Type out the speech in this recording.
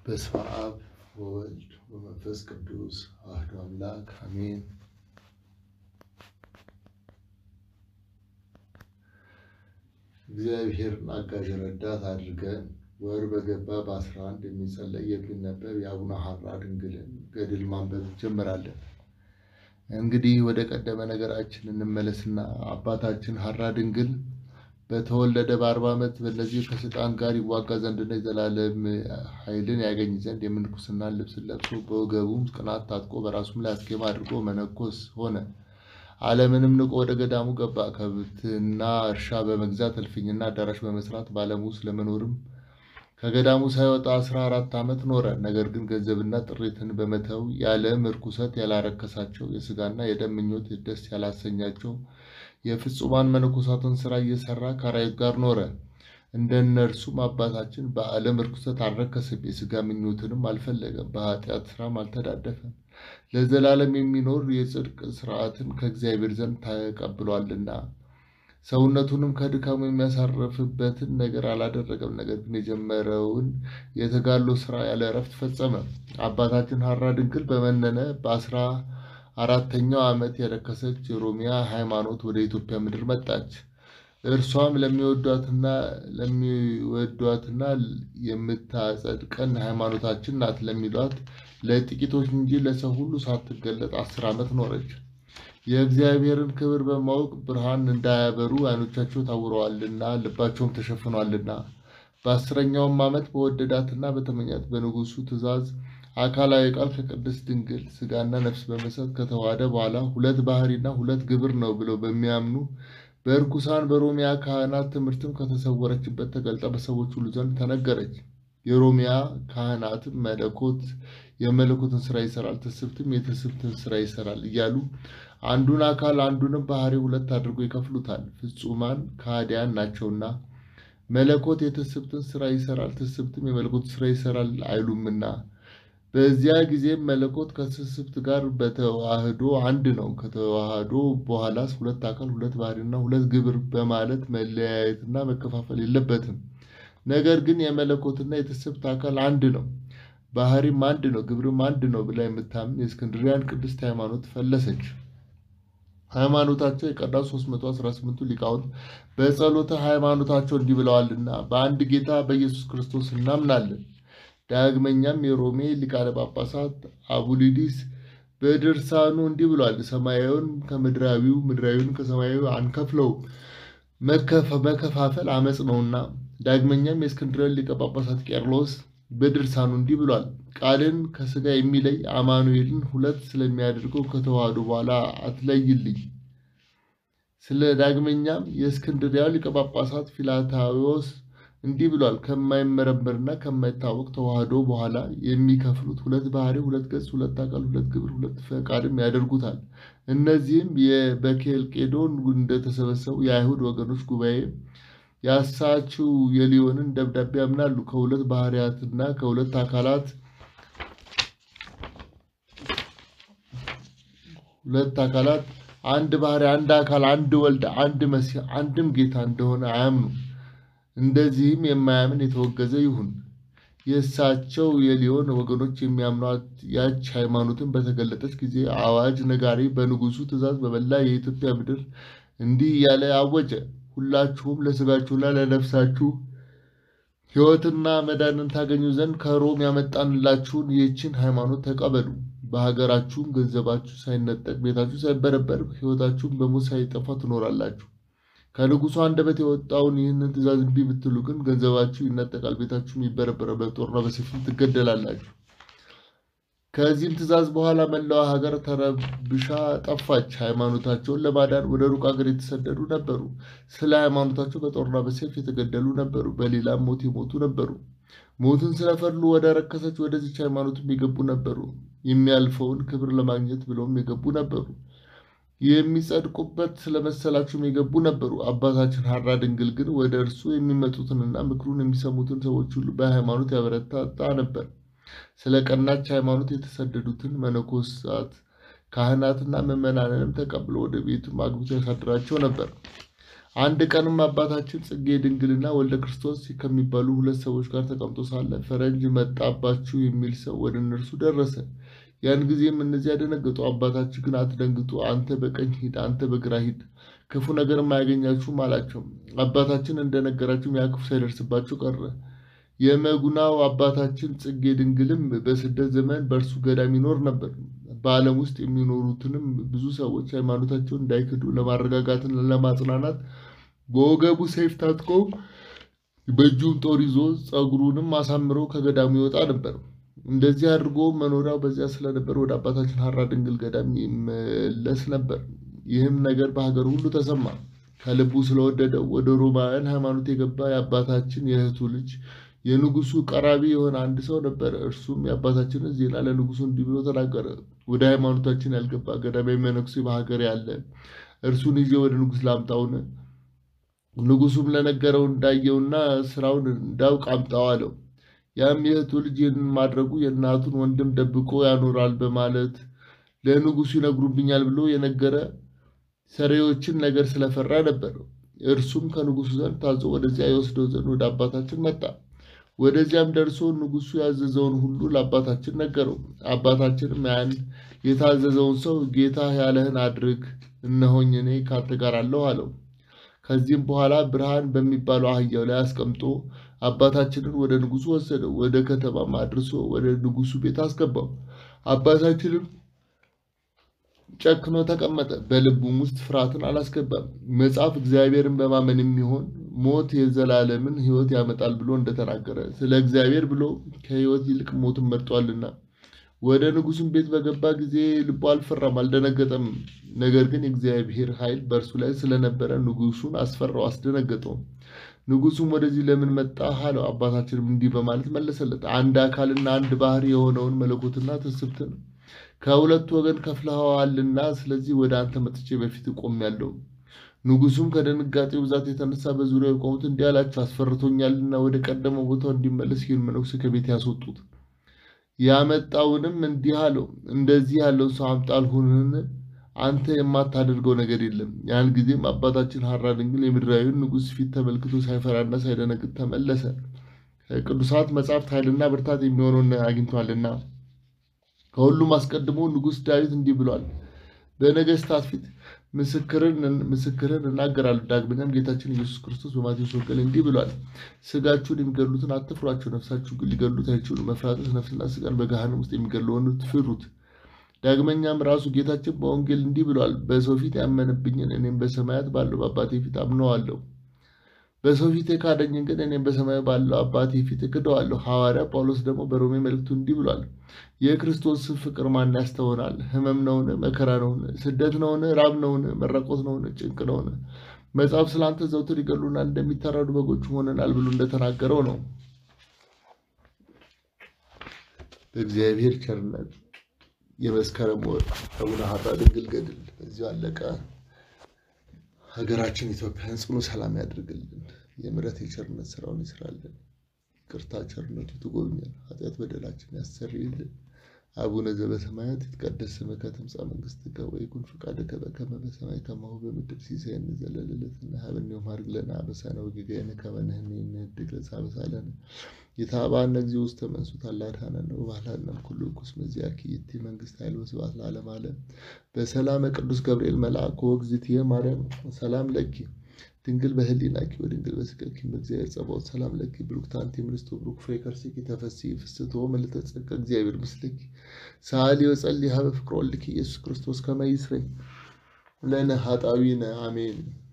በስመ አብ ወወልድ ወመንፈስ ቅዱስ አሐዱ አምላክ አሜን። እግዚአብሔርን አጋዥ ረዳት አድርገን ወር በገባ በአስራ አንድ የሚጸለይ የሚነበብ የአቡነ ሐራ ድንግልን ገድል ማንበብ እንጀምራለን። እንግዲህ ወደ ቀደመ ነገራችን እንመለስና አባታችን ሐራ ድንግል በተወለደ በአርባ ዓመት በእነዚህ ከሰይጣን ጋር ይዋጋ ዘንድና የዘላለም ኃይልን ያገኝ ዘንድ የምንኩስናን ልብስን ለብሶ በወገቡም ቅናት ታጥቆ በራሱም ላይ አስኬማ አድርጎ መነኮስ ሆነ። ዓለምንም ንቆ ወደ ገዳሙ ገባ። ከብትና እርሻ በመግዛት እልፍኝና አዳራሽ በመስራት በዓለም ውስጥ ለመኖርም ከገዳሙ ሳይወጣ አስራ አራት ዓመት ኖረ። ነገር ግን ገንዘብና ጥሪትን በመተው የዓለም እርኩሰት ያላረከሳቸው የሥጋና የደም ምኞት ደስ ያላሰኛቸው የፍጹማን መነኮሳትን ሥራ እየሠራ ከአራዊት ጋር ኖረ። እንደ እነርሱም አባታችን በዓለም እርኩሰት አልረከሰም፣ የሥጋ ምኞትንም አልፈለገም፣ በኃጢአት ሥራም አልተዳደፈም። ለዘላለም የሚኖር የጽድቅ ሥርዓትን ከእግዚአብሔር ዘንድ ተቀብሏልና ሰውነቱንም ከድካሙ የሚያሳርፍበትን ነገር አላደረገም። ነገር ግን የጀመረውን የተጋድሎ ሥራ ያለ እረፍት ፈጸመ። አባታችን ሐራ ድንግል በመነነ በአስራ አራተኛው ዓመት የረከሰች የሮሚያ ሃይማኖት ወደ ኢትዮጵያ ምድር መጣች። እርሷም ለሚወዷትና ለሚወዷትና የምታጸድቀን ሃይማኖታችን ናት ለሚሏት ለጥቂቶች እንጂ ለሰው ሁሉ ሳትገለጥ አስር ዓመት ኖረች። የእግዚአብሔርን ክብር በማወቅ ብርሃን እንዳያበሩ ዓይኖቻቸው ታውረዋልና ልባቸውም ተሸፍኗልና። በአስረኛውም ዓመት በወደዳትና በተመኛት በንጉሡ ትእዛዝ አካላዊ ቃል ከቅድስት ድንግል ሥጋና ነፍስ በመሰጥ ከተዋሃደ በኋላ ሁለት ባህሪና ሁለት ግብር ነው ብለው በሚያምኑ በእርኩሳን በሮሚያ ካህናት ትምህርትም ከተሰወረችበት ተገልጣ በሰዎች ሁሉ ዘንድ ተነገረች። የሮሚያ ካህናትም መለኮት የመለኮትን ስራ ይሰራል፣ ትስብትም የትስብትን ስራ ይሰራል እያሉ አንዱን አካል አንዱንም ባህሪ ሁለት አድርጎ ይከፍሉታል። ፍጹማን ከሃዲያን ናቸውና መለኮት የትስብትን ስራ ይሰራል፣ ትስብትም የመለኮትን ስራ ይሰራል አይሉምና በዚያ ጊዜም መለኮት ከትስብት ጋር በተዋህዶ አንድ ነው። ከተዋህዶ በኋላስ ሁለት አካል ሁለት ባህሪና ሁለት ግብር በማለት መለያየትና መከፋፈል የለበትም። ነገር ግን የመለኮትና የትስብት አካል አንድ ነው፣ ባህሪም አንድ ነው፣ ግብርም አንድ ነው ብላ የምታምን የእስክንድሪያን ቅድስት ሃይማኖት ፈለሰች። ሃይማኖታቸው የቀዳው 318ቱ ሊቃውንት በጸሎተ ሃይማኖታቸው እንዲህ ብለዋልና በአንድ ጌታ በኢየሱስ ክርስቶስ እናምናለን። ዳግመኛም የሮሜ ሊቃነ ጳጳሳት አቡሊዲስ በድርሳኑ እንዲህ ብሏል። ሰማያዊውን ከምድራዊው ምድራዊውን ከሰማያዊ አንከፍለውም፣ መከፋፈል አመፅ ነውና። ዳግመኛም የእስክንድርያ ሊቀ ጳጳሳት ቄርሎስ በድርሳኑ እንዲህ ብሏል። ቃልን ከሥጋ የሚለይ አማኑኤልን ሁለት ስለሚያደርገው ከተዋህዶ በኋላ አትለይልኝ። ስለ ዳግመኛም የእስክንድርያው ሊቀ ጳጳሳት ፊላታዎስ እንዲህ ብሏል። ከማይመረመርና ከማይታወቅ ተዋህዶ በኋላ የሚከፍሉት ሁለት ባህሪ፣ ሁለት ገጽ፣ ሁለት አካል፣ ሁለት ግብር፣ ሁለት ፈቃድም ያደርጉታል። እነዚህም በኬልቄዶን እንደተሰበሰቡ የአይሁድ ወገኖች ጉባኤ የአሳችው የሊዮንን ደብዳቤ ያምናሉ። ከሁለት ባህሪያትና ከሁለት አካላት ሁለት አካላት አንድ ባህሪ፣ አንድ አካል፣ አንድ ወልድ፣ አንድ መሲህ፣ አንድም ጌታ እንደሆነ አያምኑ። እንደዚህም የማያምን የተወገዘ ይሁን። የእሳቸው የሊዮን ወገኖች የሚያምኗት ያች ሃይማኖትን በተገለጠች ጊዜ አዋጅ ነጋሪ በንጉሡ ትእዛዝ በመላ የኢትዮጵያ ምድር እንዲህ እያለ አወጀ። ሁላችሁም ለሥጋችሁና ለነፍሳችሁ ሕይወትና መዳንን ታገኙ ዘንድ ከሮም ያመጣንላችሁን ይህችን ሃይማኖት ተቀበሉ። በሀገራችሁም ገንዘባችሁ ሳይነጠቅ፣ ቤታችሁ ሳይበረበር፣ ሕይወታችሁም በሞት ሳይጠፋ ትኖራላችሁ። ከንጉሡ አንደበት የወጣውን ይህንን ትእዛዝ እምቢ ብትሉ ግን ገንዘባችሁ ይነጠቃል፣ ቤታችሁም ይበረበራል፣ በጦርና በሰይፍም ትገደላላችሁ። ከዚህም ትእዛዝ በኋላ መላዋ ሀገር ተረብሻ ጠፋች። ሃይማኖታቸውን ለማዳን ወደ ሩቅ ሀገር የተሰደዱ ነበሩ። ስለ ሃይማኖታቸው በጦርና በሰይፍ የተገደሉ ነበሩ። በሌላም ሞት የሞቱ ነበሩ። ሞትን ስለፈሉ ወደ ረከሰች ወደዚች ሃይማኖትም የገቡ ነበሩ። የሚያልፈውን ክብር ለማግኘት ብለውም የገቡ ነበሩ። የሚጸድቁበት ስለመሰላቸውም የገቡ ነበሩ። አባታችን ሐራ ድንግል ግን ወደ እርሱ የሚመጡትንና ምክሩን የሚሰሙትን ሰዎች ሁሉ በሃይማኖት ያበረታታ ነበር። ስለ ቀናች ሃይማኖት የተሰደዱትን መነኮሳት ካህናትና ምዕመናንንም ተቀብሎ ወደ ቤቱም አግብቶ ያሳድራቸው ነበር። አንድ ቀንም አባታችን ጽጌ ድንግልና ወልደ ክርስቶስ ከሚባሉ ሁለት ሰዎች ጋር ተቀምጦ ሳለ ፈረንጅ መጣባችሁ የሚል ሰው ወደ እነርሱ ደረሰ። ያን ጊዜም እነዚያ ደነገጡ። አባታችን ግን አትደንግጡ፣ አንተ በቀኝ ሂድ፣ አንተ በግራ ሂድ፣ ክፉ ነገርም አያገኛችሁም አላቸው። አባታችን እንደነገራቸውም ያ ክፉ ሳይደርስባቸው ቀረ። የመጉናው አባታችን ጽጌ ድንግልም በስደት ዘመን በእርሱ ገዳም ይኖር ነበር። በዓለም ውስጥ የሚኖሩትንም ብዙ ሰዎች ሃይማኖታቸውን እንዳይክዱ ለማረጋጋትና ለማጽናናት በወገቡ ሰይፍ ታጥቆ በእጁም ጦር ይዞ ጸጉሩንም አሳምሮ ከገዳሙ ይወጣ ነበር። እንደዚህ አድርጎ መኖሪያው በዚያ ስለነበር ወደ አባታችን ሐራ ድንግል ገዳም ይመለስ ነበር። ይህም ነገር በሀገር ሁሉ ተሰማ። ከልቡ ስለወደደው ወደ ሮማውያን ሃይማኖት የገባ የአባታችን የእህቱ ልጅ የንጉሱ ቀራቢ የሆነ አንድ ሰው ነበረ። እርሱም የአባታችንን ዜና ለንጉሱ እንዲህ ብሎ ተናገረ። ወደ ሃይማኖታችን ያልገባ ገዳማዊ መነኩሴ በሀገር ያለ እርሱን ይዤ ወደ ንጉስ ላምጣውን? ንጉሱም ለነገረው እንዳየውና ስራውን እንዳውቅ አምጣው አለው። ያም የእህቱ ልጅ ይህንን ማድረጉ የእናቱን ወንድም ደብቆ ያኖራል በማለት ለንጉሱ ይነግሩብኛል ብሎ የነገረ ሰሪዎችን ነገር ስለፈራ ነበር። እርሱም ከንጉሱ ዘንድ ታዞ ወደዚያ የወስደው ዘንድ ወደ አባታችን መጣ። ወደዚያም ደርሶ ንጉሱ ያዘዘውን ሁሉ ለአባታችን ነገረው። አባታችንም ያን የታዘዘውን ሰው ጌታ ያለህን አድርግ፣ እነሆኝ እኔ ካንተ ጋር አለሁ አለው። ከዚህም በኋላ ብርሃን በሚባለው አህያው ላይ አስቀምጦ አባታችንን ወደ ንጉሱ ወሰደው። ወደ ከተማም አድርሶ ወደ ንጉሱ ቤት አስገባው። አባታችንም ጨክኖ ተቀመጠ። በልቡም ውስጥ ፍርሃትን አላስገባም። መጽሐፍ እግዚአብሔርን በማመን የሚሆን ሞት የዘላለምን ሕይወት ያመጣል ብሎ እንደተናገረ ስለ እግዚአብሔር ብሎ ከሕይወት ይልቅ ሞትን መርጧልና። ወደ ንጉሱም ቤት በገባ ጊዜ ልቡ አልፈራም፣ አልደነገጠም። ነገር ግን የእግዚአብሔር ኃይል በእርሱ ላይ ስለነበረ ንጉሱን አስፈራው፣ አስደነገጠው። ንጉሱም ወደዚህ ለምን መጣህ አለው። አባታችንም እንዲህ በማለት መለሰለት፣ አንድ አካልና አንድ ባህሪ የሆነውን መለኮትና ትስብትን ከሁለቱ ወገን ከፍለኸዋልና ስለዚህ ወደ አንተ መጥቼ በፊት ቆሜያለሁ። ንጉሱም ከድንጋጤው ብዛት የተነሳ በዙሪያው የቆሙት እንዲህ አላቸው፣ አስፈርቶኛልና ወደ ቀደመው ቦታው እንዲመለስ ይህን መነኩሴ ከቤት ያስወጡት። ያመጣውንም እንዲህ አለው፣ እንደዚህ ያለውን ሰው አምጣልሁንን? አንተ የማታደርገው ነገር የለም። ያን ጊዜም አባታችን ሐራ ድንግል የምድራዊውን ንጉሥ ፊት ተመልክቶ ሳይፈራና ሳይደነግጥ ተመለሰ። ከቅዱሳት መጻሕፍት ኃይልና ብርታት የሚሆነውን አግኝቷልና። ከሁሉም አስቀድሞ ንጉሥ ዳዊት እንዲህ ብሏል፣ በነገሥታት ፊት ምስክርን እናገራለሁ። ዳግመኛም ጌታችን ኢየሱስ ክርስቶስ በማቴዎስ ወንጌል እንዲህ ብሏል፣ ሥጋችሁን የሚገድሉትን አትፍሯቸው፣ ነፍሳችሁ ግን ሊገድሉት አይችሉም። መፍራትስ ነፍስና ሥጋን በገሃነም ውስጥ የሚገድለውን ፍሩት። ዳግመኛም ራሱ ጌታችን በወንጌል እንዲህ ብሏል፣ በሰው ፊት ያመነብኝን እኔም በሰማያት ባለው በአባቴ ፊት አምነዋለሁ። በሰው ፊት የካደኝን ግን እኔም በሰማይ ባለው አባቴ ፊት እክደዋለሁ። ሐዋርያ ጳውሎስ ደግሞ በሮሜ መልእክቱ እንዲህ ብሏል፣ የክርስቶስን ፍቅር ማን ያስተውናል? ሕመም ነውን? መከራ ነውን? ስደት ነውን? ራብ ነውን? መራቆት ነውን? ጭንቅ ነውን? መጽሐፍ ስለ አንተ ዘውትር ይገሉናል፣ እንደሚታረዱ በጎች ሆነናል ብሎ እንደተናገረው ነው። በእግዚአብሔር ቸርነት የመስከረም ወር አቡነ ሐራ ድንግል ገድል በዚሁ አለቀ። ሀገራችን ኢትዮጵያን ጽኑ ሰላም ያድርግልን። የምሕረት የቸርነት ስራውን ይስራልን። ይቅርታ ቸርነቱ ትጎብኘን። ኃጢአት በደላችን ያሰርይልን። አቡነ ዘበሰማያት ይትቀደስ ስምከ ትምጻእ መንግሥትከ ወይኩን ፈቃድከ በከመ በሰማይ ከማሁ በምድር ሲሳየነ ዘለለዕለትነ ሀበነ ዮም ሀድግ ለነ አበሳነ ወጌጋየነ ከመ ንሕነኒ ንኅድግ ለዘአበሳለነ ኢታብአነ እግዚኦ ውስተ መንሱት አላ አድኀነነ ወባልሐነ እምኩሉ እኩይ እስመ ዚአኪ ይእቲ መንግሥት ኃይል ወስብሐት ለዓለመ ዓለም። በሰላመ ቅዱስ ገብርኤል መልአክ ወእግዝእትየ ማርያም ሰላም ለኪ ድንግል በህሊናኪ ወድንግል በሥጋኪ በእግዚአብሔር ጸባኦት ሰላም ለኪ ብሩክት አንቲ እምንእስቶ ብሩክ ፍሬ ከርሥኪ ተፈሥሒ ፍስሕቶ ምልዕተ ጸጋ እግዚአብሔር ምስልኪ ሰአሊ ወጸልይ ሀበ ፍቅር ወልድኪ ኢየሱስ ክርስቶስ ከመ ይስረይ ለነ ኃጣውኢነ አሜን።